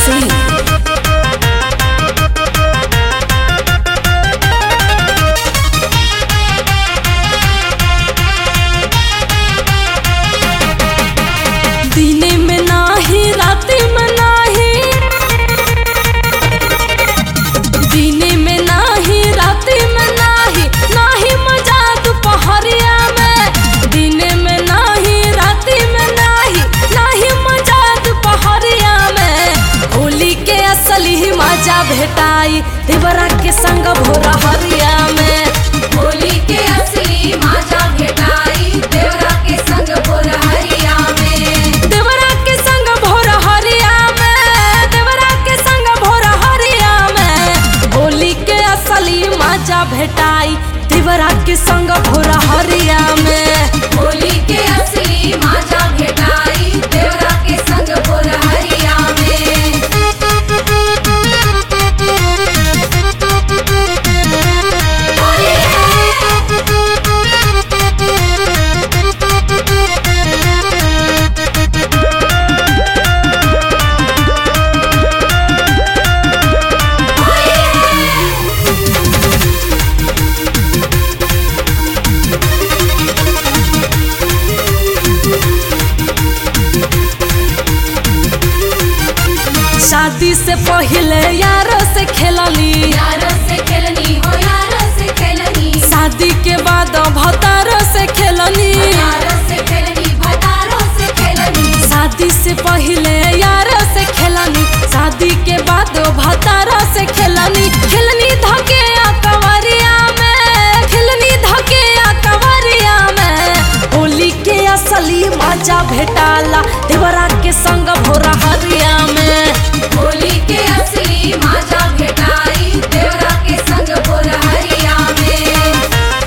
Singh. दिने में नाही राति में नाही दिने में नाही राति में नाही नाही मजा दोपहरिया में दिने में नाही राति में नाही नाही मजा दोपहरिया में होली के असली ही मजा भेटाई देवरा के संग भोरा हरिया में होली के असली माजा भेटाई देवरा के संग भोरहरिया में देवरा के संग भोर हरिया में देवरा के संग भोर हरिया में होली के असली मजा भेटाई देवरा के संग भोर हरिया में होली के असली माजा भेटाई देवरा के संग भोरहरिया में होली शादी से पहले यारों से खेलली यारों से खेलनी हो यारों से खेलनी शादी के बाद भतारों से खेलनी यारों से खेलनी भतारों से खेलनी शादी से पहले यारों से खेलनी शादी के बाद भतारा से खेलनी खेलनी धके आ कंवरिया में खेलनी धके आ कंवरिया में होली के असली मजा भेटाला देवरा के संग भोरा हरिया में होली के असली माजा भेटाई देवरा के संग भोरहरिया में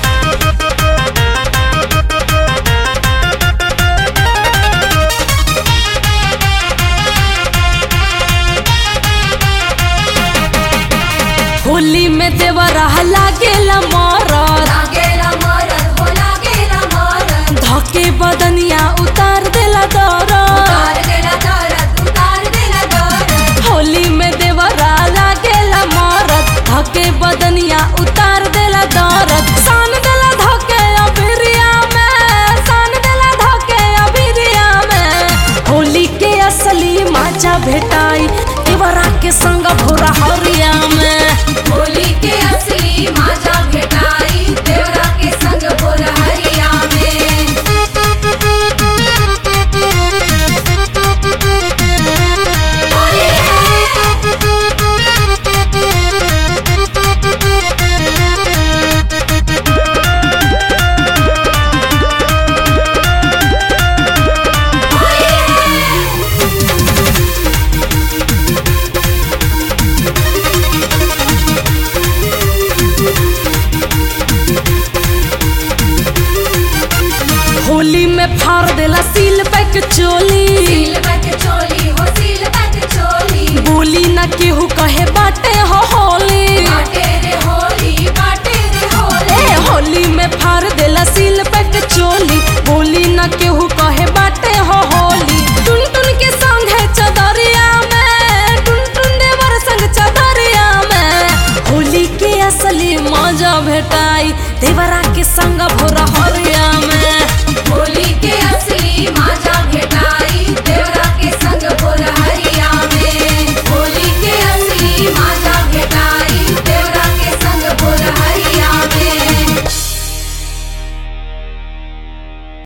होली में देवरा लागेला मरद लागेला मरद हो लागेला मरद धके बदनिया उतार देला दरद उतार देला दरद उतार देला दरद होली में देवरा लागेला मरद धके बदनिया उतार देला दरद सान देला धके अबिरिया में सान देला धके अबिरिया में होली के असली मजा भेटाई देवरा के संग भोरा हरिया में होली के असली माजा भेटाई देवरा के संग भोरहरिया में होली में फाड़ देला सील पैक चोली सील बैठ चोली हो सील बैठ चोली बोली न केहू कहे बाटे हो होली बाटे रे होली बाटे रे होली ए होली में फाड़ देला सील पैक चोली बोली न केहू